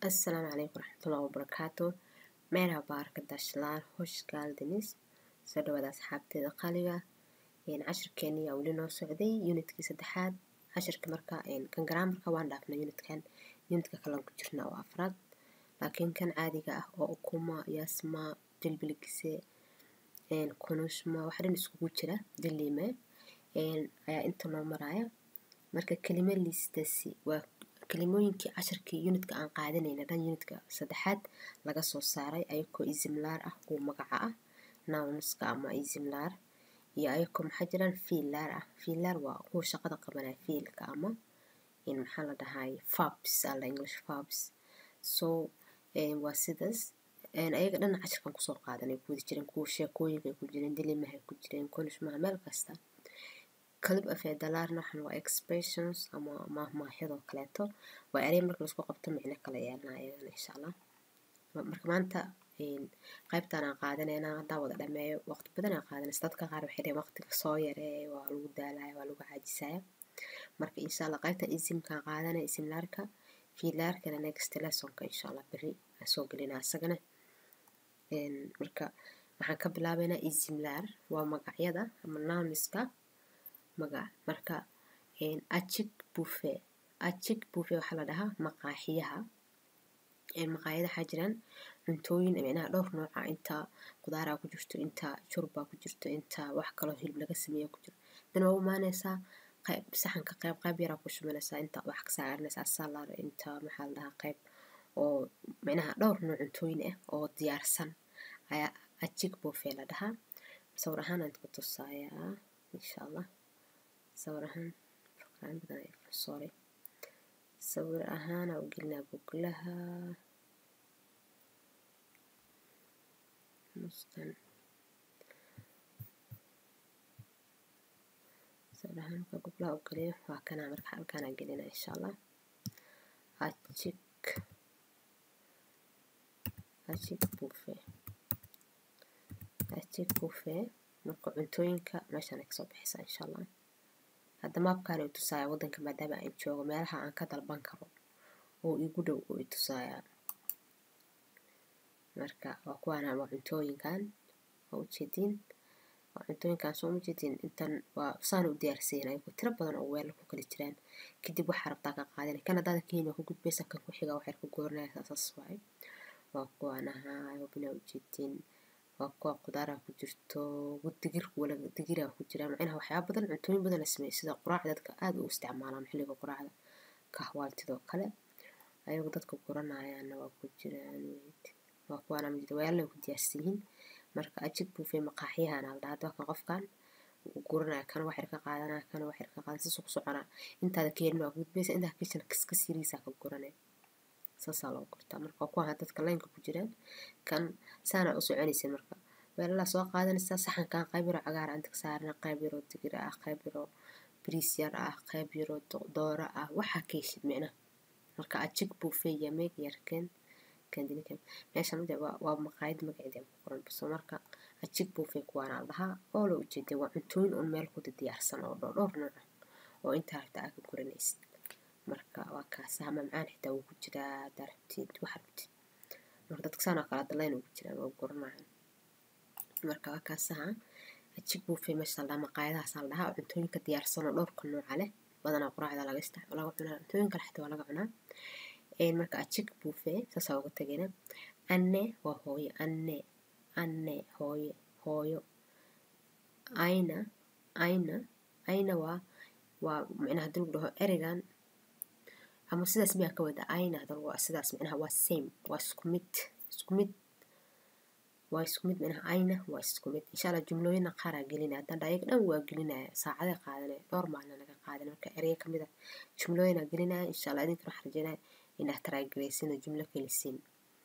Assalamu alaikum waraxmatullahi wabarakaatu Merhaba arkadaşlar hoş geldiniz soo dhawaada asxaabteeda qaaliga cashirkeeni yaa weli noo socday unitkii saddexaad cashirka marka kan garaamarka waan dhaafnay unitkan unitka kalean ku jirna oo afraad laakiin kan caadiga ah oo ukuma yasma dilbilgise kunushma waxa dhan iskugu jira dilime ayaa inta noo maraya marka kelime liistasi waa kelimooyinkii cashirkii unitka aan qaadanayna dhan unitka saddexaad laga soo saaray ayakoo isimlaar ah kuwa magaca ah nounska ama isimlaar iyo ayakoo maxaa jiraan fiilaar ah fiilaar waa kuwa shaqada qabanaya fiilka ama maxaa la dhahay fabs alla english fabs so waa sidaas ayaga dhan cashirkan kusoo qaadanay ku wada jireen kuwa sheekooyinka ay ku jireen dilimaha ay ku jireen kunishmaha meel kasta kalib afeedalaarna waxan waa expressions ama maahmaahyadoo kaleeto waa erey marka laisku qabto micno kala yeelana ayagana insha allah marka maanta qaybtaan aan qaadanaynaa haddaan wada dhameeyo waqti badan aan qaadanaysa dadka qaar waxay dhaheen waqtiga soo yareeya waa lagu daalaya waa lagu caajisaya marka insha allah qaybtaan isimkaan qaadanaya isimlaarka fiilaarkana next lessonka insha allah berri aan soo gelinaa isagana marka waxaan ka bilaabaynaa isimlaar waa magacyada ama nouniska magac marka ajig bufe ajig bufe waxaa la dhahaa maqaaxiyaha maqaayada waxaa jiraan cuntooyin micnaha dhowr nooca inta qudaaraa ku jirto inta jurbaa ku jirto inta wax kaloo hilib laga sameeya ku jiro dan waa u imaanaysaa qayb saxanka qayb qayb yaraa ku shumanaysaa inta wax ka saaranaysaa salar inta maxaa la dhahaa qayb oo micnaha dhowr nooc cuntooyin ah oo diyaarsan ayaa ajig bufe la dhahaa sawir ahaan aan ku tusayaa insha allah sawir ahaan program badan sorry sawir ahaana u gelinaa guglaha mustan sawir ahaan marka guglaha u geliyo waa kana marka halkaanaa gelinaa insha allah ajik ajik bufe ajik bufe marka cuntooyinka meeshaan ay kasoo baxaysaa insha allah hadda maabkaan i tusaaya waddanka maadaama aan joogo meelaha aan ka dalban karo oo igu dhow oo i tusaaya marka waa kuwaana waa cuntooyinkan waa ujeediin waa cuntooyinkan soo ujeediin intan waa saan u diyaarsiin ayagu tiro badan oo weelal ku kala jiraan kadib waxaa rabtaa ka qaadana kan haddaada kenya waa ku gudbaysa kan ku xiga waxay ku gooranaysaa saas waaye waa kuwaanaha wabina ujeediin waa kuwa qudaara ku jirto digir wala digira ku jira macnaha waxyaaba badan cuntooyin badan la sameeyo sida quraacda dadka aad u isticmaalaan xilliga quraacda kahwaaltidoo kale ayagu dadka guranayaana waa ku jiraan waa kuwaana majida weelal ku diyaarsan yihiin marka ajig buufay maqaaxyahan al dhahaa kan qofkan guranaya kana waxyar ka qaadanaya kana waxyar ka qaadan sasuu ku soconaa intaada keenin waa gudbaysa intaa kishan kaska siriisaa ka guranaya saasaa loo gurtaa marka waa kuwaha dadka laynka ku jiraan kan saana u soconaysa marka weelalaa soo qaadanaysaa saxankan qayb yaroo cagaar inta ka saarana qayb yaroo digir ah qayb yaroo bariis yar ah qayb yaroo dooro ah waxaa ka heshid micnaha marka ajig buufey yameeg yarken kandinikan meeshan mid waa maqaayad magaceeda ku qoran baso marka ajig buufey kuwaana la dhahaa oo la ujeeday waa cuntooyin un meel kuda diyaarsan oo dhowr nooc ah oo intaa rabta aa ka guranaysid marka waa kaasaha mamcaan xitaa wuu ku jiraa hadaa rabtid wax rabtid marka dadka saan oo kale hadda layn ugu jiraan waa guranayaan marka waa kaasaha ajig buufey meesha la dhahaa maqaayadahaas la dhahaa oo cuntooyinka diyaarsan oo dhowrka nooca leh badanaa quraacda laga isticmaalo laga cunaa cuntooyin kale xitaa waa laga cunaa marka ajig buufey saasaa uga tagayna anne waa hooyo anne anne hooyo hooyo ayna ayna ayna waa waa micnaha hadii lagu dhaho ereygan ama sidaas miyaa ka wada ayna hadal waa sidaas micnaha waa same waa isku mid isku mid waa isku mid micnaha ayna waa isku mid insha allah jumlooyina qaaraa gelinaya haddaan dha ayaga dhan waa gelinaya saacaday qaadanaya dhowr maalina naga qaadan marka ereya kamid a jumlooyina gelinaya insha allah idinkana waxaan rajeynaya inaad taraagaraysina jumlo kelisiin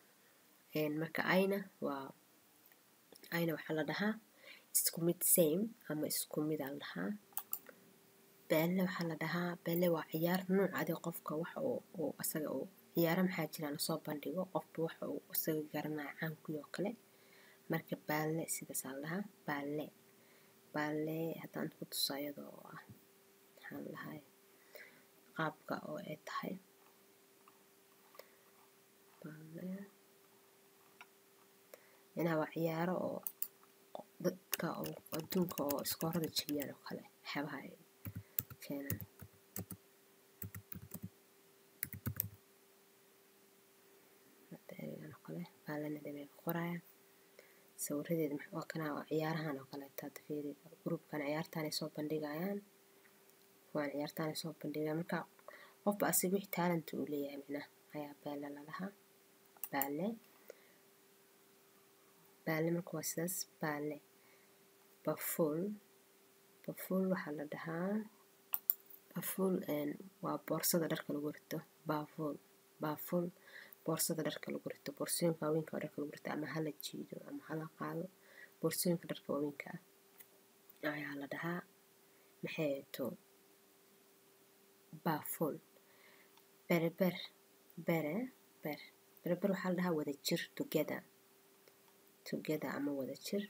marka ayna waa ayna waxaa la dhahaa isku mid same ama isku mid aa la dhahaa beelle waxaa la dhahaa beelle waa ciyaar nuuc adi qofka wax uu asaga uu ciyaaro maxaa jiraan lasoo bandhigo qofba wax uu isaga garanaya caankuyo kale marka baalle sidaasaa la dhahaa baalle baalle haddaan ku tuso iyadoo ah maxaa la dhahay qaabka oo ay tahay micnaha waa ciyaaro oo dadka oo adduunka oo iskoorada jebiyaan oo kale waxyaabaha ay keenaan oo kale baalana dhabay ku qorayaan sawiradeeda waa kana waa ciyaarahan oo kaleeto hadda fiiri gruubkan ciyaartaanay soo bandhigayaan kuwaan ciyaartaanay soo bandhigayaan marka qofba asiga wixii taalanta uu leeyahay micnaha ayaa baale lalahaa baale baale marka waa sidaas baale bafuul bafuul waxaa la dhahaa bafuul waa boorsada dharka lagu rito baafuul baafuul boorsada dharka lagu rito boorsooyinka waaweynka oo dharka lagu rito ama hala jiido ama hala qaado boorsooyinka dharka waaweynka ah ayaa la dhahaa maxay to baafuul berber bere ber berber waxaa la dhahaa wada jir together together ama wada jir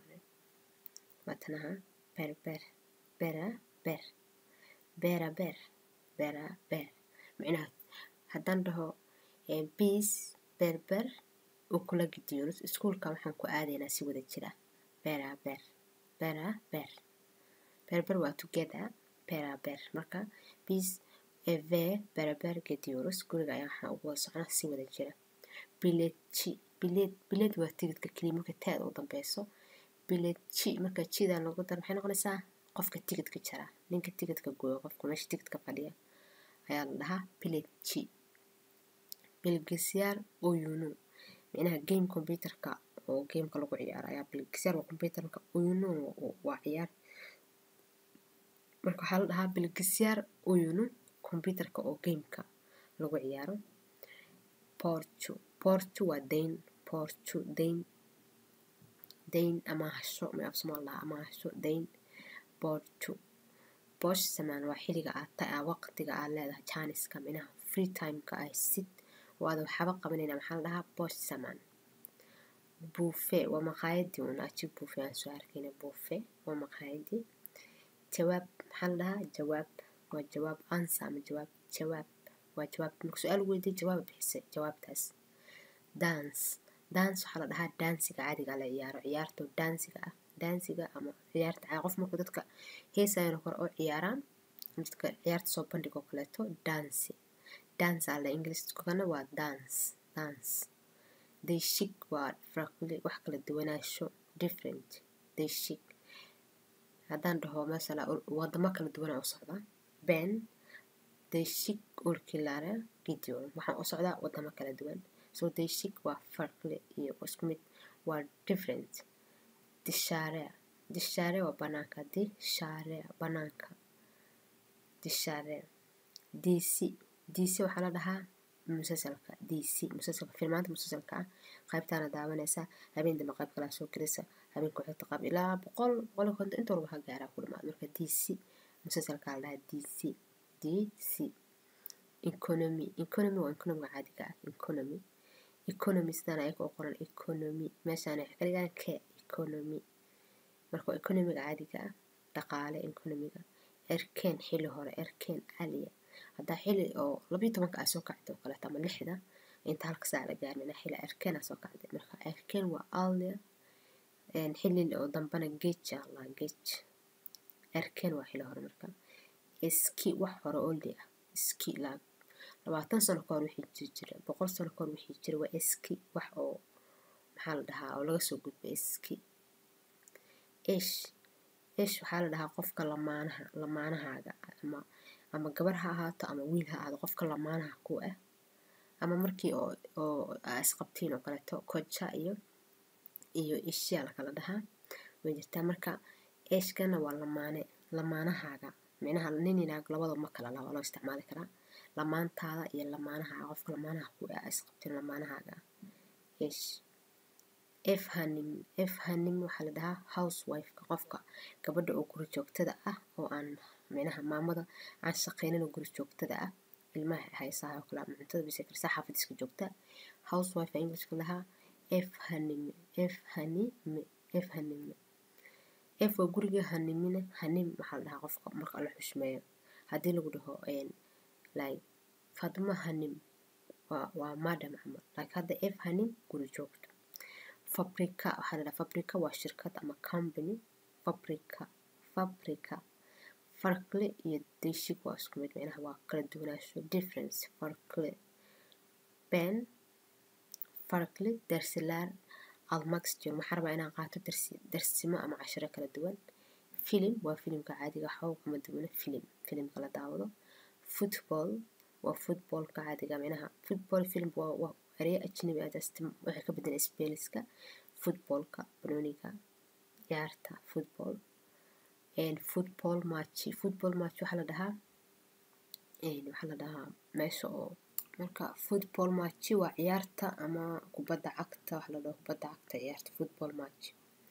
watanaha berber bera ber bera ber bera ber micnaha haddaan dhaho biis berber uu kula gidiyo iskuulka waxaan ku aadaynaa si wada jira bera ber bera ber berber waa together bera ber marka biis eve beraber gediyorus guriga ayaa waxaan ugu wada soconaa si wada jira bileedji bileed bileed waa tigidka keliya marka taada u dambeyso bileedji marka jidan lagu daro maxay noqonaysaa qofka tigidka jara ninka tigidka gooyo qofka meesha tigidka fadhiya ayaa la dhahaa bileedji bilgisyaar oyunu micnaha game computerka oo gameka lagu ciyaaro ayaa bilgisyaar waa computerka oyunu waa ciyaar marka waxaa la dhahaa bilgisyaar oyunu computerka oo gameka lagu ciyaaro portu portu waa dayn portu dayn dayn amaahasho may af somaal dhahaa amaahasho dayn portu bosh samaan waa xiliga aad ta waqtiga aad leedahay janiska minaha free timeka ay sid oo aad waxaba qabanayna maxaa la dhahaa bosh samaan buufe waa maqaayadii un aji buufe aan soo arkayna buufe waa maqaayadii jawaab maxaa la dhahaa jawaab waa jawaab ansa ama jawaab jawaab waa jawaab marka su-aal weydiye jawaab bixise jawaabtaas dance dance waxaa la dhahaa dansiga caadiga la ciyaaro ciyaarto dansiga ah dansiga ama ciyaarta caadi qof marka dadka heesayana kore oo ciyaaraan dadka ciyaarta soo bandhig oo kaleeto dansi dance alla ingiliiskana waa dance dance they shik waa fraqli wax kala duwanaansho different they shik haddaan dhaho masala wadamo kala duwana u socdaa ben they shik ulkilare gideon waxaan u socdaa wadamo kala duwan so they shik waa farqli iyo isku mid waa different dishaare dishaare waa banaanka dishaare banaanka dishaare dc dc waxaa la dhahaa musalsalka dc musalsalka filmaanta musalsalka ah qaybtaana daawanaysaa habeen dambe qayb kalaa soo gelisa habeenka waxay qaab ilaa boqol boqol iyo konton inta walba ha gaaraa ku dhamaad marka dc musalsalka la dhahaa dc dc economy economy waa economiga caadiga ah economy economy sidaan ayaga oo qoran economy meeshaan waxay ka dhigaan ke economy marka waa economiga caadiga ah dhaqaale economiga erkeen xili hore erkeen caliya haddaa xili oo labiyo tobanka aa soo kacday oo kaleeto ama lixda inta halka saac la gaarnina xili erkeen aa soo kacday marka erkeen waa alia xili oo dambana geej allah geej erkeen waa xili hore marka iski wax hore oldi ah iski laag labaatan sano kahor wixii jiri jira boqol sano kahor wixii jira waa iski wax oo maxaa la dhahaa oo laga soo gudbay iski ish ish waxaa la dhahaa qofka lamaanaha lamaanahaaga ama ama gabar ha ahaato ama wiil ha ahaado qofka lamaanaha ku ah ama markii oo oo isqabtiin oo kaleeto koja iyo iyo ishyaa lakala dhahaa way jirtaa marka eshkana waa lamaane lamaanahaaga micnaha nin inaag labadaba ma kala laha waa loo isticmaali karaa lamaantaada iyo lamaanahaaga qofka lamaanaha ku ah isqabtiin lamaanahaaga ish f hanim f hanim waxaa la dhahaa housewifeka qofka gabadha oo guri joogtada ah oo aan micnaha maamada aan shaqaynin oo guri joogtada ah ilmaha haysaha oo kale ama cuntada bisay karsaa xaafad iska joogta housewife englishka lahaa f hanime f hanime f hanime f waa guriga hanimine hanim waxaa la dhahaa qofka marka la xushmeeyo haddii lagu dhaho like fadma hanim waa waa madam camal like hadda if hanin guri joogto fabrica waxaa la dhaha fabrica waa shirkad ama company fabrica fabrica farkle iyo deshig waa isku mid micnaha waa kala duwanaansho difference farkle ben farkle darsilaar almax jiro waxaa rabaa inaan qaato darsi darsimo ama cashiro kala duwan filim waa filimka caadiga waxba kuma duwana filim filimka la daawado football waa footballka caadiga micnaha football film waa waa erey ajnabi ah just waxay ka bedelan spelliska footballka banooniga ciyaarta football and football match football match waxaa la dhahaa waxaa la dhahaa meesha oo marka football match waa ciyaarta ama kubadda cagta waxaa la dhahaa kubadda cagta ciyaarta football match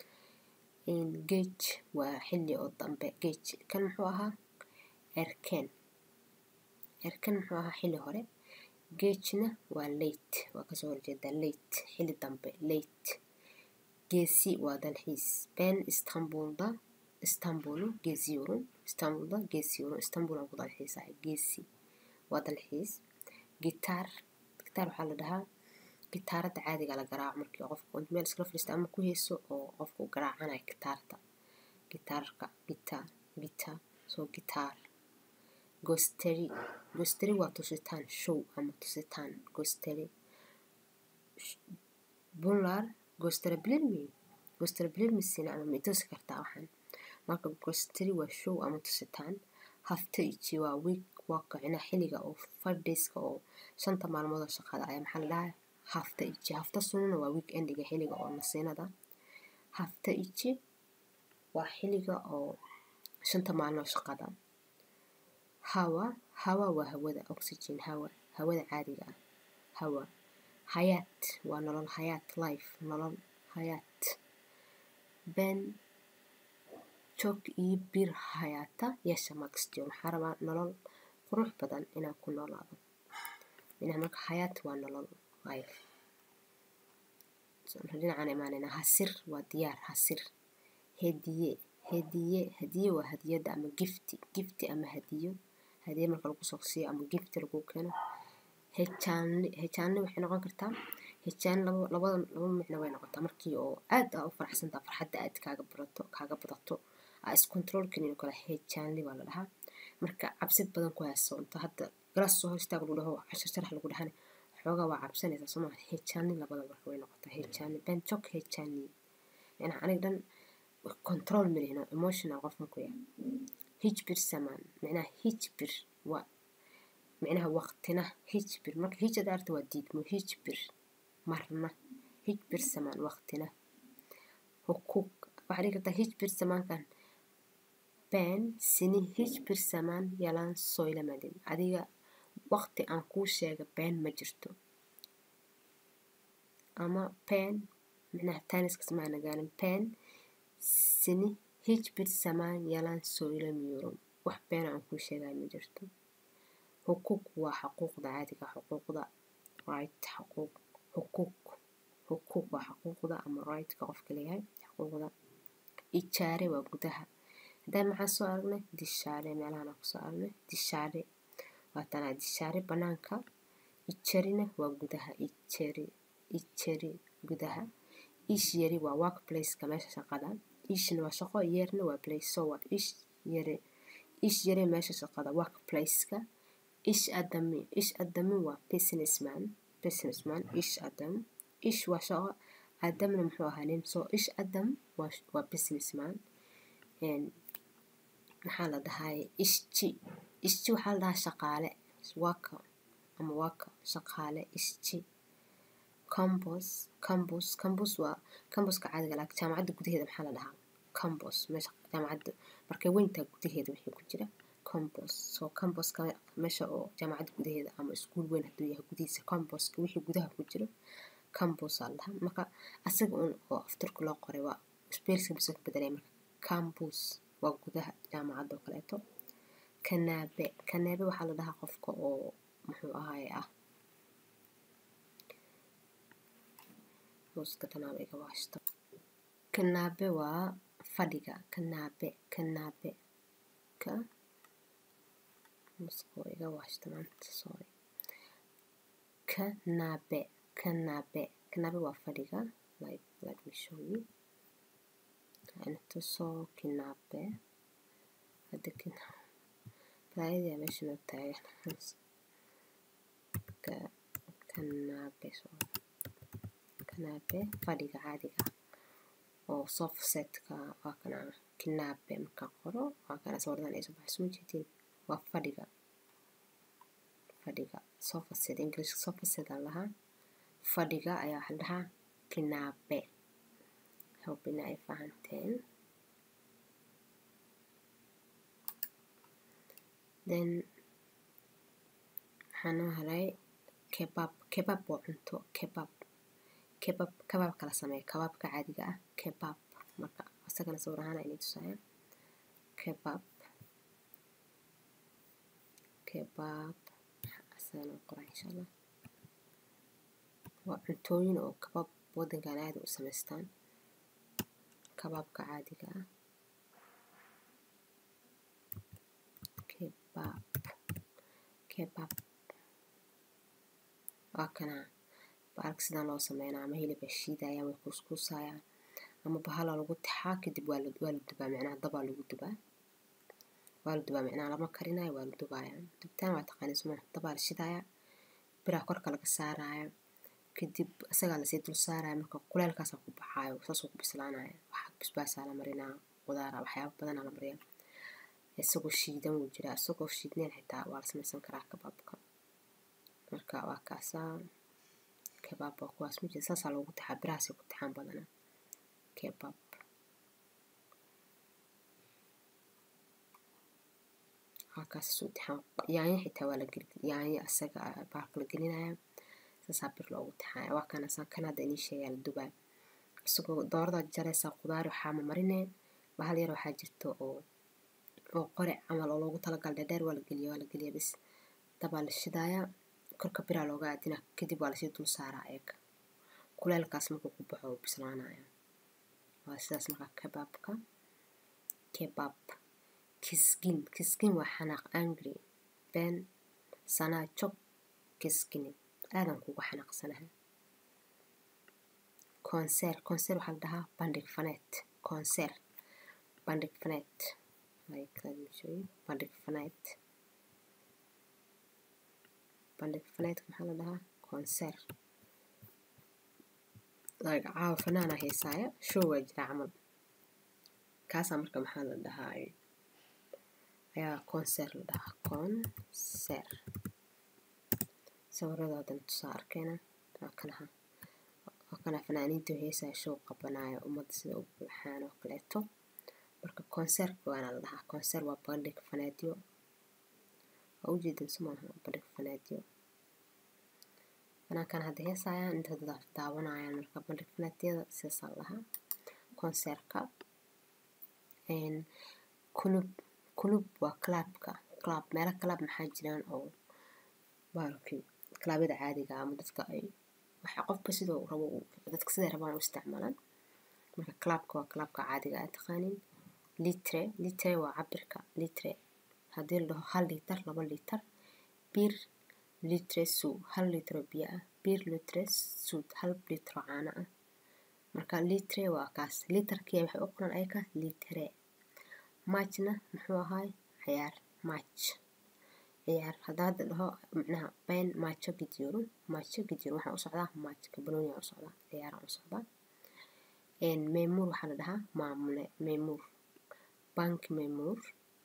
gage waa xilli oo dambe gage kan muxuu ahaa erken erken muxuu ahaa xilli hore gagena waa late waa kasoo horjeeda late xilli dambe late geesi waa dalxiis ben istanbulda istanbulu geesiyorun istanbulda geesiyorun istanbul aan ku dalxiisahay geesi waa dalxiis gitaar gitaar waxaa la dhahaa gitaaradda caadiga la garaaco markii qofku meel iskala fadhiista ama ku heeso oo qofku garaacanayo gitaarta gitaarka gitaar gitaar soo gitaar gosteri gosteri waa tusitaan show ama tusitaan gosteri bular gostera bilirmi gostera bilirmisina ama ma itusi kartaa waxaan marka gosteri waa show ama tusitaan hafta iji waa week waa kicina xilliga oo five dayska oo shanta maalmood oo shaqada ayaa maxaa la dhahaa hafta iji hafta sununa waa week endiga xilliga oo nasiinada hafta iji waa xilliga oo shanta maalmood shaqada hawa hawa waa hawada oxygen hawa hawada caadiga ah hawa hayaat waa nolol hayaat life nolol hayaat ben joog iyo bir hayaata yeesha maxjon waxaa rabaa nolol qurux badan inaan ku noolaado minaa marka hayaat waa nolol life dhinacaan imaanayna hasir waa diyaar hasir hediye hediye hadiye waa hadiyada ama gifti gifti ama hadiyo hadiye marka lagu soo siiyo ama gifti lagu keeno hejaanli hejaanli waxay noqon kartaa hejaan laba labada laba micno way noqotaa markii oo aad aa u faraxsantaa farxadda aad kaaga barato kaaga badato aa iscontrol karin kale hejaanli baa la dhahaa marka cabsid badan ku haysoonto hadda galaas soo hor istaag lagu dhaho cashar sharax lagu dhahana xoogaa waa cabsanaysaa soo maa hejaanli labada marka way noqotaa hejaanli ben jog hejaanli yani aniga dhan control malihno emotional qofkan ku yahay hijbir samaan micnaha hijbir waa micnaha waqtina hijbir marka hij hada arta waa diidmo hijbir marna hijbir samaan waqtina hukuk waxaa dhigi kartaa hijbir samaankan ben sini hijbir samaan yalaan soylamadin adiga waqti aan kuu sheega been ma jirto ama pen micnaha taaniska samaana gaarin pen sini hijbir samaan yalaan soylamiyurum wax been aan kuu sheegaya ma jirto xuquuq waa xuquuqda caadiga xuquuqda right xuquuq xuquuq xuquuq waa xuquuqda ama rightka qofka leeyahay xuquuqda ijaare waa gudaha haddaan maxaa soo aragnay dishaare meelahan aan kusoo aragnay dishaare waa tanaa dishaare banaanka ijarina waa gudaha ijari ijari gudaha ish yari waa workplaceka meesha shaqada ishna waa shaqo yeerna waa place so waa ish yari ish yari meesha shaqada workplaceka ish adami ish adami waa businessman businessman ish adam ish waa shaqo adamna muxuu ahaa nin so ish adam waa waa businessman maxaa la dhahay ishji ishji waxaa la dhahaa shaqaale waka ama waka shaqaale ishji combos combos combos waa comboska caadiga laakiin jaamacadda gudaheeda maxaa la dhahaa combos meesha jaamacadda markay weyntaa gudaheeda wixii ku jira combos so comboska meesha oo jaamacadda gudaheeda ama iskuul weyn hadduu yahay gudihiisa comboska wixii gudaha ku jiro combos aa la dhahaa marka asaga un oo afturka loo qoray waa spelska bisa ku bedelay marka campus waa gudaha jaamacadda oo kaleeto kanaabe kanaabe waxaa la dhahaa qofka oo muxuu ahaaye ah hooska tanaaba iga waashto kanaabe waa fadhiga kanaabe kanaabe ka hooska iga waashto maanta sorry kanabe kanabe kanabe waa fadhiga like let me show you waxaan tuso kinabe hadda kina balaayada meesha noo taagan kanabe kanabe fadhiga caadiga oo soft setka waa kana kinabe marka qoro waa kana sawirdan ay soo baxay soo jeedin waa fadhiga fadhiga sofa set english sofa set aan lahaa fadhiga ayaa waxaa dhahaa kinabe hope in ay fahanteen then waxaa noo helay kebab kebab waa cunto kebab kebab kabaab kala sameeya kabaabka caadiga ah kebab marka isagana sawir ahaan inay tusaya kebab kebab asagana qoraa insha allah waa cuntooyin oo kabab wadankan aada u samaystaan kabaabka caadiga ah kebab kebab waa kana baalka sidaan loo sameynaa ama hilib ay shiidayaan way kuuskuusayaan ama bahala lagu taxaa kadib waa la waa la dubaa micnaha dabaa lagu dubaa waa la dubaa micnaha lama karinayo waa la dubaaya dubitaan waa taqaaniin suma dabaa la shidaaya biraa korka laga saaraya kadib isagaa lasii dul saaraya marka kuleelkaasaa ku baxaayo saasuu ku bislaanaya waxaa basbaasaa la marinaa qudaara waxyaaba badanaa la mariyaa isagoo shiidan wuu jiraa isagoo shiidneen xitaa waa la samaysan karaa kabaabka marka waa kaasaa kebaab waa kuwaas ma jira saasaa loogu taxaa birahaasay ku taxaan badanaa kebab halkaas suu taxaan yaanyo xitaa waa la geli yaanyo asaga baalka la gelinaya saasaa bir loogu taxaaya waa kana saa kan hadda inii sheegaa la dubaa isagoo doorada jaraysaa qudaar waxaa ma marinee bahal yar waxaa jirta oo oo qore camal oo loogu talagal dheer waa la geliya waa la geliya bis dabaa la shidaaya korka biraa looga aadina kadib waa lasii dul saaraa eega kuleelkaas markuu ku baxo oo bislaanaya waa sidaas markaa kebaabka kebab kisgin kisgin waa xanaaq angry been sanaa jog kisgini aadan kugu xanaaqsanahay konser konser waxaa la dhahaa bandhig faneed konser bandhig faneed bandhig faneed bandhig faneedka maxaa la dhahaa konser like caawa fanaana heesaaya show waa jira camal kaasaa marka maxaa la dhahaa ayaa konser la dhahaa konser sawiradoodan tusaa arkeena waa kanaha waa kana fanaaniinta heesaa show qabanaya ummadda sida u buuxaan oo kaleeto marka konserka waana la dhahaa konser waa bandhig faneedyo waa ujeedin sumaaha bandhig faneedyo fanaankan hadda heesayaan inta dad daawanayaan marka bandhig faneedyada sidaasaa la dhahaa konserka kulub kulub waa clubka club meelo club maxaa jiraan oo baalkii clubyada caadiga ama dadka ay waxa qofka sidoo rabo dadka siday rabaan u isticmaalaan marka clubka waa clubka caadiga ah taqaanin litre litre waa cabirka litre haddii la dhaho hal litar laba litar bir litre suu hal litro biyo ah bir litre suud hal litro caano ah marka litre waa kaas litarkii waxay u qoran ayaka litre matchna muxuu ahaay ciyaar match ciyaar hadda hadda dhaho micnaha been maajo gidyoro maajo gidyoro waxaa u socdaa maajka banooniyaa u socdaa ciyaaraan u socdaa meemuur waxaa la dhahaa maamule meemuur bank meemuur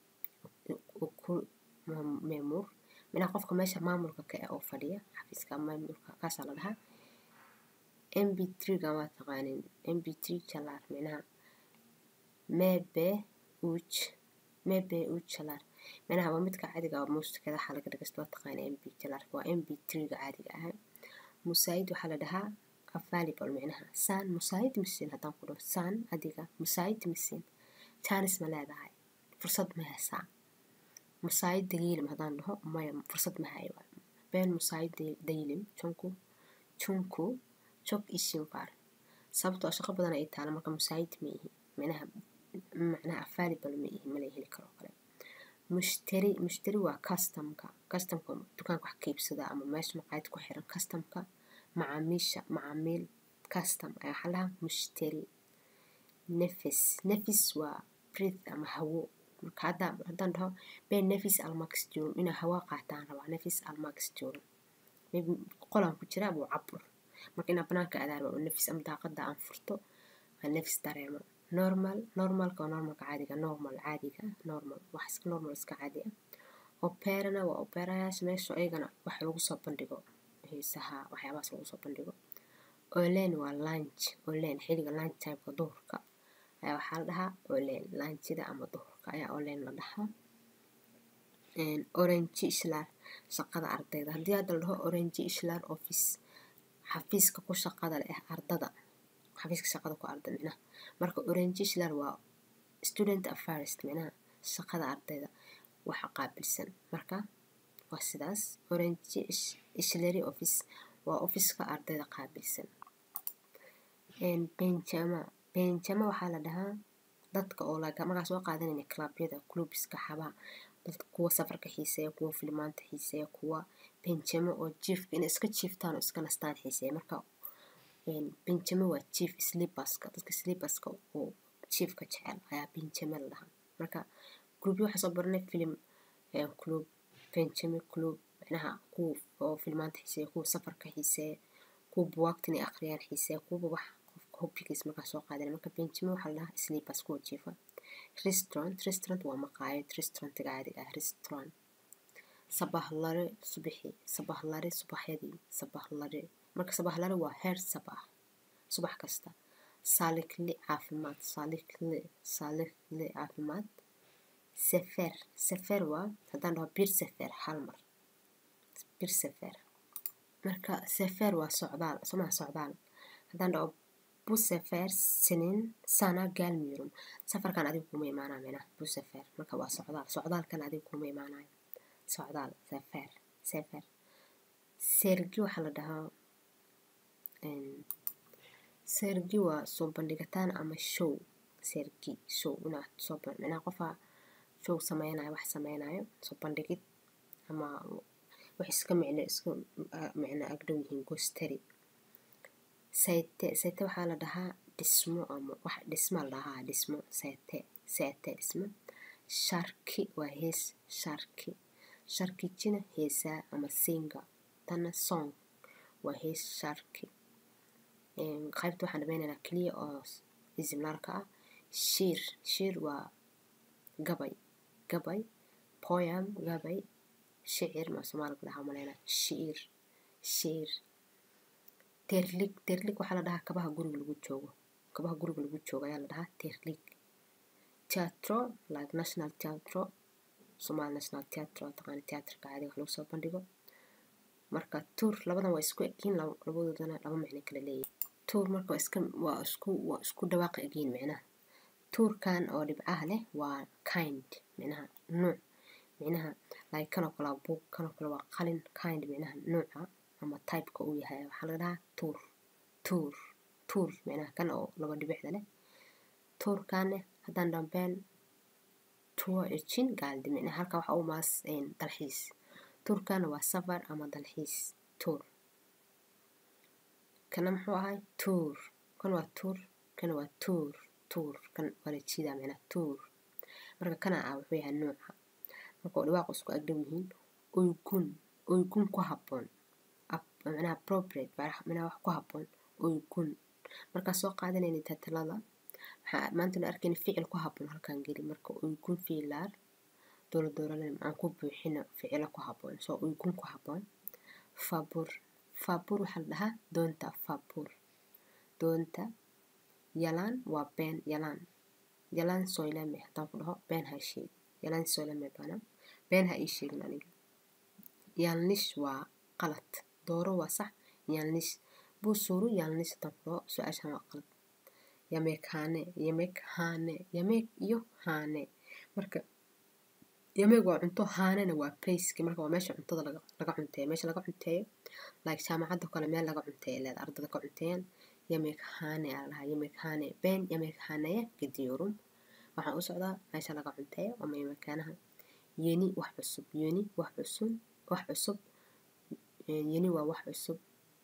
meemuur micnaha qofka meesha maamulka ka eh oo fadhiya xafiiska maamulka kaasaa la dhahaa mb triga waa taqaanin mb tri jalaar micnaha mebe uj mebe uj jalaar micnaha waa midka caadiga ah muusikada waxaa laga dhagaysta waa taqaana mb jalaarka waa mb triga caadiga ah musaayid waxaa la dhahaa available micnaha saan musaayid misiin haddaan ku dhaho saan adiga musaayid misiin jaanis ma leedahay fursad ma heesaa musaayid dayilim haddaan dhaho maya fursad ma hayo been musaayid dayilim junku junku jog ishin baar sababtoo shaqo badan ay taala marka musaayid ma ihi micnaha macnaha available ma ihi mala heli karo kale mushtari mushtari waa customka customka dukaanka wax ka iibsada ama meesha maqaayad ku xiran customka macaamiisha macaamiil custom ayaa waxaa lahaa mushtari nefis nefis waa breath ama hawo marka haddaan haddaan dhaho been nefis almaxjurum inaa hawa qaataan rabaa nefis almaxjurum maybe qolaan ku jira abuu cabur marka inaa banaanka aadaan rabaa oo nefis ama daaqada aan furto aan nefis dareemo normal normalka waa normalka caadiga normal caadiga normal wax iska normal iska caadi ah operana waa operayaasha meesha ayagana wax lagu soo bandhigo heesaha waxyaabahaas lagu soo bandhigo olen waa lunch olen xilliga lunch timeka duhurka ayaa waxaa la dhahaa olen lunchida ama duhurka ayaa olen la dhahaa orange ishlar shaqada ardayda haddii hadda la dhaho orange ishlar office xafiiska ku shaqada leh ardada xafiiska shaqada ku arda micnaha marka orange ishlar waa student affairs micnaha shaqada ardayda waxa qaabilsan marka waa sidaas orange ishlary office waa ofiska ardayda qaabilsan benjama benjama waxaa la dhahaa dadka oo laga markaa soo qaadanayna clubyada clubska xabaha dadka kuwa safarka xiiseeya kuwa filimaanta xiiseeya kuwa benjamo oo jiifka inay iska jiiftaan oo iska nastaan xiiseeya marka benjamo waa jiif slibaska dadka slibaska oo jiifka jecel ayaa benjamo la dhahaa marka clubyo waxaa soo baranay filim club benjamo club micnaha kuwa oo filimaanta xiiseeya kuwa safarka xiiseeya kuwa buwaagta inay akhriyaan xiiseeya kuwa wax qofka hobbigiis markaa soo qaadanaya marka benjamo waxaa la dhahaa slibas kuwa jiifa restaurant restaurant waa maqaayad restaurantiga caadiga ah restaurant sabahlare subaxi sabahlare subaxyadii sabahlare marka sabahlare waa heer sabah subax kasta saalikli caafimaad saalikli saalikli caafimaad sefer sefer waa haddaan dhaho bir sefer hal mar bir sefer marka sefer waa socdaal somaa socdaal haddaan dhaho busefer sinin sana gaalmiyurum safarkan adiga kuma imaanaya micnaha busefer marka waa socdaal socdaalkan adiga kuma imaanayo socdaal sefer sefer sergi waxaa la dhahaa sergi waa soo bandhigataan ama show sergi show inaad soo micnaha qofaa show sameynayo wax sameynayo soo bandhigid ama wax iska micno iska micno agdhow yihiin gostari sayte sayte waxaa la dhahaa dhismo ama wax dhisma la dhahaa dhismo sayte sayte dhismo sharki waa hees sharki sharkijina heesaa ama singa tana song waa hees sharki qaybta waxaan dhameynaynaa keliya oo ismlarka ah shiir shiir waa gabay gabay poyam gabay shicir ma soomaaliga dhahaa maleynaa shiir shiir terlig terlig waxaa la dhahaa kabaha guriga lagu joogo kabaha guriga lagu joogo ayaa la dhahaa terlig teatro like national teatro somal national teatro taqaana teatrka caadiga wax lagu soo bandhigo marka tuur labadan waa isku egiin labadoodana laba micno kala leeyahay tuur marka waa iska waa isku waa isku dhawaaqa egiin micnaha tuurkan oo dhibcaha leh waa kind micnaha nuuc micnaha like kanoo kale waa buug kanoo kale waa qalin kind micnaha nuuca ama typeka uu yahay waxaa laga dhahaa tuur tuur tuur micnaha kan oo laba dhibicda leh tuurkaane haddaan dhambeen tuwo ejin gaaldi micnaha halka waxa u maas dalxiis tuurkaana waa safar ama dalxiis tuur kana muxuu ahay tuur kan waa tuur kana waa tuur tuur kan waa la jiidaa micnaha tuur marka kana ah wuxuu yahay nuuca marka oo dhawaaq isku agdhow yihiin oygun oygun ku habboon micnaha appropriate micnaha wax ku habboon oygun markaa soo qaadanayna tatalada waxaa maanta la arkayna ficil ku habboon halkan geli marka oygun fiilaar doola doolalen aan ku buuxino ficilo ku habboon soo oygun ku habboon fabur fabur waxaa la dhahaa doonta fabur doonta yalaan waa been yalaan yalaan soylame haddaan ku dhaho been ha sheeg yalaan soylame bana been ha ii sheegin aniga yaalnish waa qalad dooro waa sax yaalnish buusuru yaalnish haddaan ku dhaho su-aashan waa qalad yameek haane yameek haane yameek iyo haane marka yameeg waa cunto haanena waa placeki marka waa meesha cuntada laga laga cunteeyo meesha laga cunteeyo like jaamacadda kale meel laga cunteeyo leeda ardada ka cunteeyaan yameek haane aa lahaa yameek haane been yameek haaneye gediyorum waxaan u socdaa meesha laga cunteeyo ama yameekaanaha yeni wax cusub yeni wax cusub wax cusub yeni waa wax cusub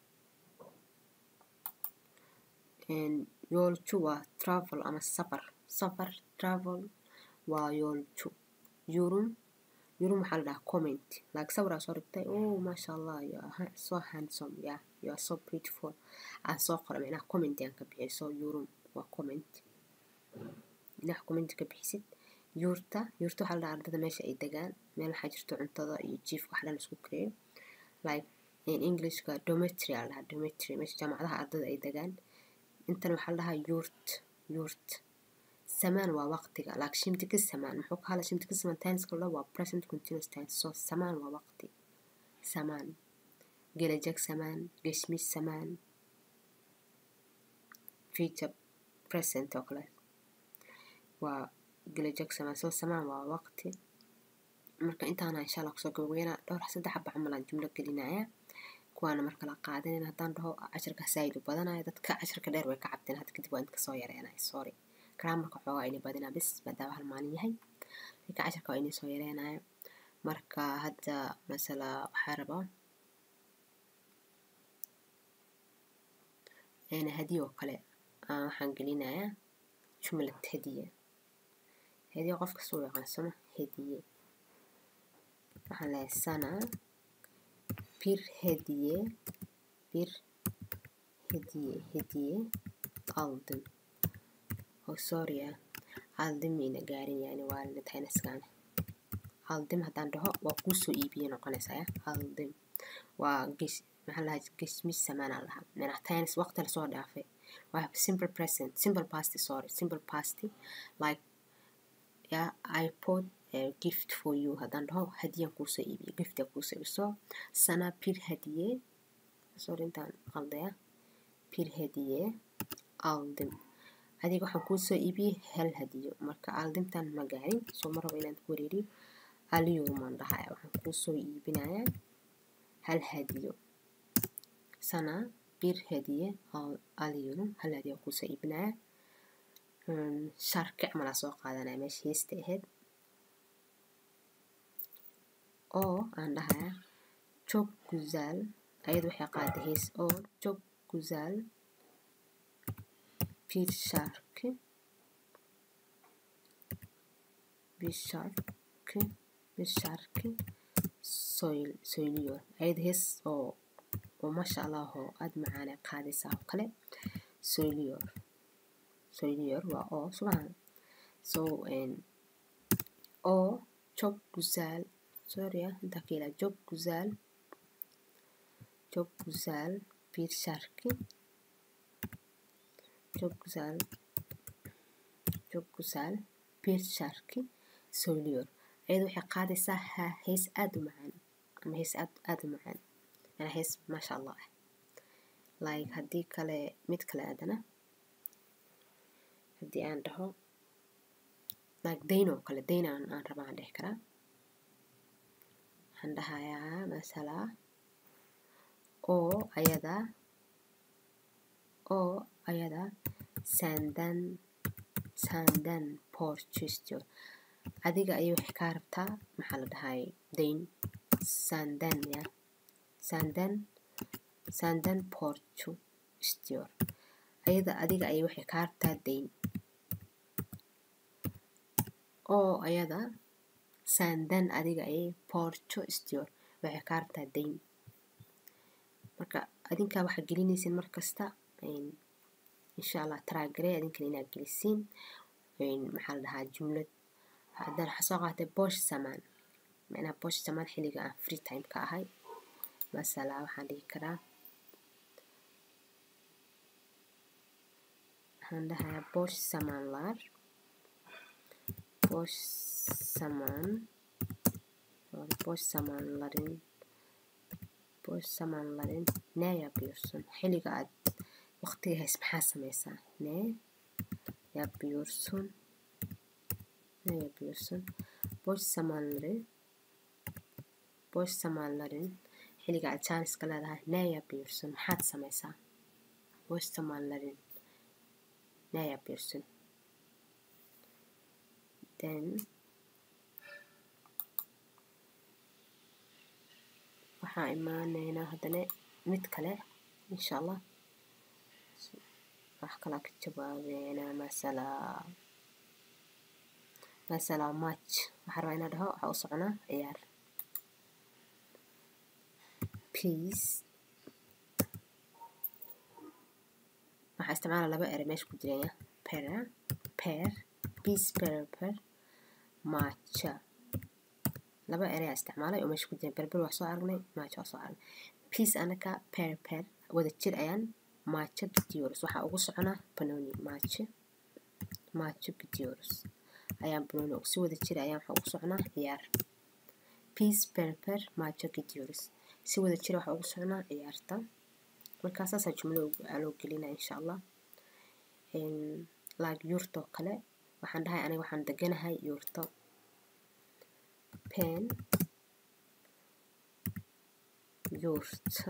yoolju waa travel ama safar safar travel waa yoolju yurum yurum waxaa la dhahaa comment like sawiraa soo dhigtay oh maasha allah you are so handsome yeah you are so beautiful aan soo qora micnaha comment aan ka bixiyay so yurum waa comment inaad comment ka bixisid yuurta yuurta waxaa la dhahaa ardada meesha ay degaan meel waxaa jirto cuntada iyo jiifka wax dhan isku kareeyo like in englishka dormitory aa la dhahaa dormitory meesha jaamacadaha ardada ay degaan intan waxaa la dhahaa yuurt yuurt samaan waa waqtiga like shimtika samaan muxuu ka hadla shimtika samaan tenska la waa present continuous tense so samaan waa waqti samaan gelajag samaan geshmis samaan future present oo kale waa gelajag samaan so samaan waa waqti marka intaana insha allah kusoo gabagabeynaa dhowr saddex xaba camal aan jumlo gelinaya kuwaana marka la qaadanin haddaan dhaho cashirka saayid u badanaya dadka cashirka dheer way ka cabteen hadda kadib waa idinka soo yareenaya sorry graamarka xoogaa ini badinaa bis maadaama hal maalin yahay marka cashirka waa inii soo yareenaya marka hadda masala waxaa rabaa hadiye oo kale waxaan gelinayaa jumlad hadiye hadiye qof kasta u yaqaansano hadiye waxaan leeyahay sana bir hediye bir hediye hediye aldım oh sorry ah aldım mayna gaarin yani waa la taynaskaana aldım haddaan dhaho waa kuu soo iibiye noqonaysaa ya aldım waa gesh maxaa lahaa geshmis samaanaa lahaa micnaha taynas waqti lasoo dhaafay waa simple present simple past sorry simple past like yeah I put a gift for you haddaan dhaho hadiyaan kuusoo iibiye gifta kuusoo iibiso sana bir hadiye sorry intaan qaldaya bir hadiye aldım adiga waxaan kuusoo iibiyey hal hadiyo marka aldimtan ma gaarin soo ma rabo inaan ku wareeriyo aliyurumaan dhahaya waxaan kuusoo iibinayaa hal hadiyo sana bir hadiye aliyurum hal hadiyo kuusoo iibinaya sharki camalaa soo qaadanaya meesha heesta ahayd oo aan dhahaya çok güzel ayadu waxay qaaday hees oo çok güzel bir şarkı bir şarkı bir şarkı söylüyor ayada hees oo oo masha allah oo aada macaana qaadaysaa oo kale söylüyor söylüyor waa oo subaan so o çok güzel sorry ya intaa ka ilaa çok güzel çok güzel bir şarkı çok güzel çok güzel bir şarkı söylüyor ayada waxay qaadaysaa ha hees aada u macaan ama hees aad aada u macaan yani hees maasha allah ah like haddii kale mid kale aadana haddii aan dhaho like dayn oo kale dayn aan aan raba aan dhehi karaa waxaan dhahayaa masala oo ayada oo ayada senden senden borç istiyor adiga ayay waxay kaa rabtaa maxaa la dhahay dayn senden ya senden senden borcu istiyor ayada adiga ayay waxay kaa rabtaa dayn oo ayada senden adiga ayay borco istiyor waxay kaa rabtaa dayn marka adinkaa waxaa gelinaysiin mar kasta insha allah taraagare adinkan inaad gelisiin maxaa la dhahaa jumlad haddaan waxaa soo qaatay bosh samaan macnaha bosh samaan xilliga aan free time ka ahay masala waxaan dhihi karaa waxaan dhahayaa bosh samaanlar bosh samaan bosh samaanlarin bosh samaanlarin nee yapıyorsun xilliga aad waqtiga hays maxaa sameysaa nee yapıyorsun ne yapıyorsun boş zamanları boş zamanların xilliga aad jaaniska leedahay ne yapıyorsun maxaad sameysaa boş zamanların ne yapıyorsun then waxaan imaaneynaa haddana mid kale insha allah wax kalaa ka jawaabeynaa masala masala match waxaa rabaa inaa dhaho waxaa u soconaa ciyaar peace waxaa isticmaala laba ere meesha ku jiraya pera per peace per per matcha laba ereyaa isticmaalay oo meesha ku jira berber waa soo aragnay matcha waa soo aragnay peace anaka per per wada jir ayaan matcha gidioros waxaa ugu soconaa banoni matcha matcha gidioros ayaan banoni si wada jir ayaan waxaa ugu soconaa ciyaar peace per per matcha gidioros si wada jir waxaa ugu soconaa ciyaarta markaa saasaa jumlo loo gelinaa insha allah like yurto kale waxaan dhahay aniga waxaan deganahay yurto pen yurta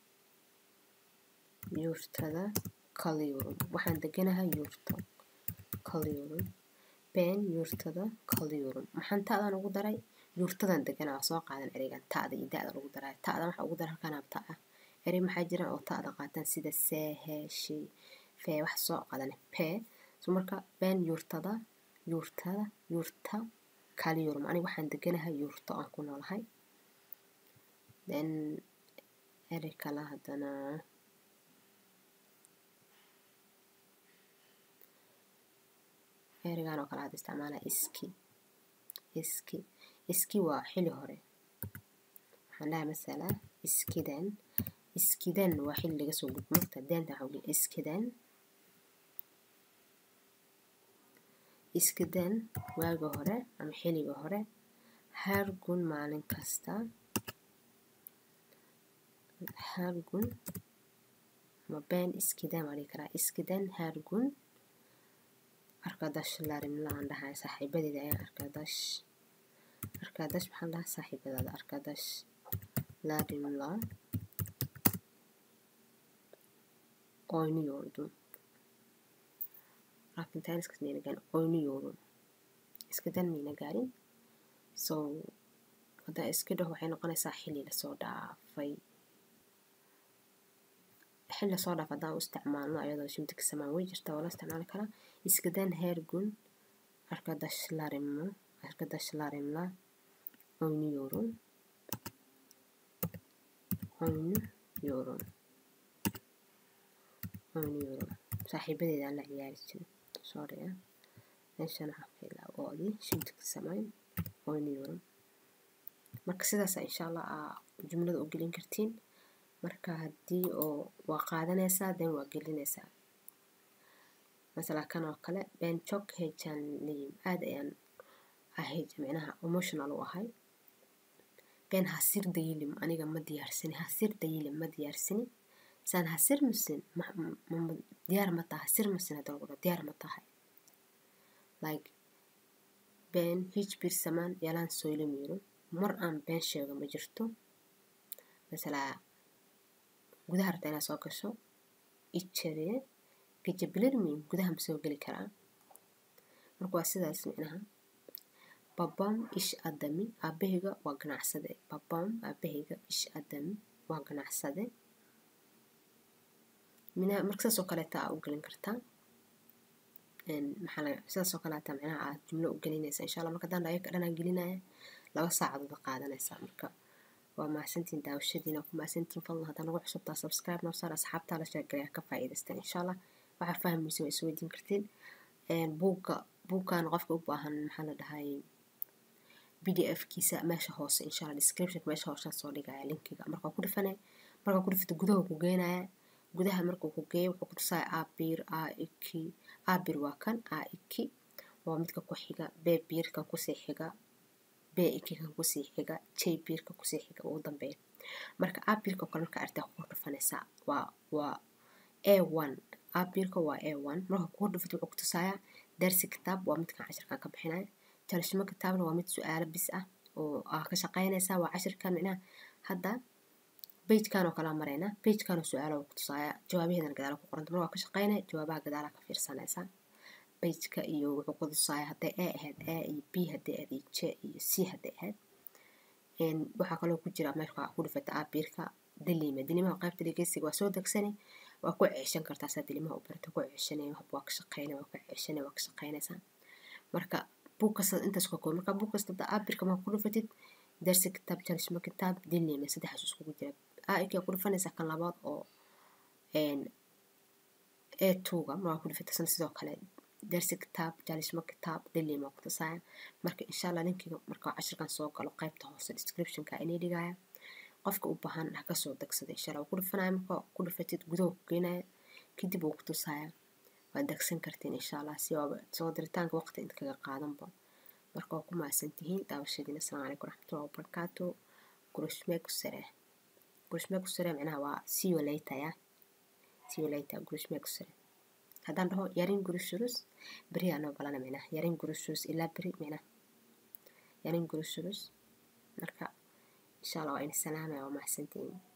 yurtada kalyurum waxaan deganahay yurto kalyurum pen yurtada kalyurum maxaan ta'dan ugu daray yurtadan deganaa soo qaadan ereygan ta'da iyo da'da lagu daray ta'dan waxaa ugu daray halkaan ta ah erey maxaa jiraan oo ta'da qaataan sida see hee shi fee wax soo qadan pee so marka pen yurtada yurtada yurta kalyurum aniga waxaan deganahay yurto aan ku noolahay then erey kale haddana ereygan oo kale hadda isticmaala iski iski iski waa xili hore waxaan dhahay masala iskidan iskidan waa xili laga soo gudbo marka deenta waxaa ugu iskidan iskidan waaga hore ama xiliga hore hargun maalin kasta hargun ama been iskidan waa dhihi karaa iskidan hargun arkadash larimla aan dhahay saaxiibadeeda ayaan arkadash arkadash maxaan dhahaa saaxiibadaada arkadash larimla oyniyordum rafintaniskas mayna gaarin oyniyordum iskadan mayna gaarin so haddaa iska dhaho waxay noqonaysaa xili lasoo dhaafay xil lasoo dhaaf haddaan u isticmaalno ayadoo shimtika samaan way jirta waa la isticmaali karaa iskadan hergun arkadaşlarımla arkadaşlarımla oynuyorum oynuyorum oynuyorum saaxiibadeedaan la ciyaari jiray sorry ah meeshan waxaan ka ilaa oodii shimtika samayn oynuyorum marka sidaasa insha allah aa jumlada u gelin kartiin marka haddii oo waa qaadanaysaa then waa gelinaysaa masala kan oo kale ben çok heyecanlıyım aad ayaan ahayd micnaha emotional u ahay ben hasir dayilim aniga ma diyaarsani hasir dayilim ma diyaarsani sen hasir misin diyaar ma tahay hasir misin hadda lagu diyaar ma tahay like ben hiçbir zaman yalan söylemiyorum mar aan been sheego ma jirto masala gudaha rabta inaad soo gasho ijariye gejebilir miyim gudaha ma soo geli karaa marka waa sidaas micnaha babam ish adami aabahayga waa ganacsade babam aabahayga ish adami waa ganacsade mina marka sidaas oo kaleeta aa u gelin kartaa maxaa sidaas oo kaleeta micnaha aad jumlo u gelinaysa insha allah marka daan ayaka dhanaa gelinaya laba saacadood qaadanaysaa marka waa mahadsantiin daawashadiina ku mahadsantiin fadlan haddaan ugu cusubtaa subscribe noo saar asxaabtaa la sheegalaya ka faa'iidaysta insha allah waxaa fahmaysa waa isweydiin kartiin buugga buugkan qofka u baahan maxaa la dhahay b d f kiisa meesha hoose insha allah description meesha hoose soo dhigaya linkiga markaa ku dhifane markaa ku dhifto gudaha ku geenaya gudaha markuu ku geeyo wuxuu ku tusaya abir a iki abir waa kan a iki waa midka ku xiga b biirka kusii xiga b ikikan kusii xiga j biirka kusii xiga ugu dambeeya marka abirka kale marka artaa ku dhufanaysaa waa waa a one abirka waa a one marka kugu dhufato wuxuu ku tusayaa darsi kitaab waa midkan cashirkan ka bixinaya jalashimo kitaabna waa mid su-aalo bis ah oo aa ka shaqaynaysaa waa cashirkan micnaha hadda bejkan oo kala maraynaa bejkan oo su-aalo ku tusaaya jawaabaheedana gadaala ku qoranta mar waa ka shaqaynaya jawaabaha gadaala ka fiirsanaysaa bejka iyo wuxuu ku tusaaya hadday a ahayd a iyo b hadday ahayd iyo j iyo c hadday ahayd waxaa kaloo ku jira marka ku dhufata aabiirka daliima daliimaha qaybta dhegeysiga waa soo degsani waa ku ceeshan kartaa saa daliimaha u barata ku ceeshanay waa ka shaqeynay waa ka ceeshanay waa ka shaqeynaysaa marka buug kasta intaas ka kooban marka buug kasta aabiirka ma ku dhufatid darsi kitaab jalishma kitaab daliima saddexaas iskugu jira aaikii ku dhufanaysaa kan labaad oo ee tuuga waa ku dhufatasana sidoo kale darsi kitaab jalishma kitaab daliima ku tusaya marka insha allah linkiga marka cashirkan soo galo qaybta hoose descriptionka inay dhigaya qofka u baahan ha kasoo dagsada insha allah ku dhufanaya marka ku dhufatid gudaha ku geenaya kadib uu ku tusaya waad dagsan kartiin insha allah si waaba soo diritaanka waqti inta kaga qaadanba marka waa ku mahadsan tihiin daawashadiina asalaamu calaykum raxmatullahi wabarakaatu gurushmeeku sare gurushmeeku sare micnaha waa see you later ya see you later gurushmeeku sare haddaan dhaho yarin gurushurus beri anoo balana micnaha yarin gurushurus ilaa beri micnaha yarin gurushurus marka insha allah waa in salaamaya waa mahadsantihiin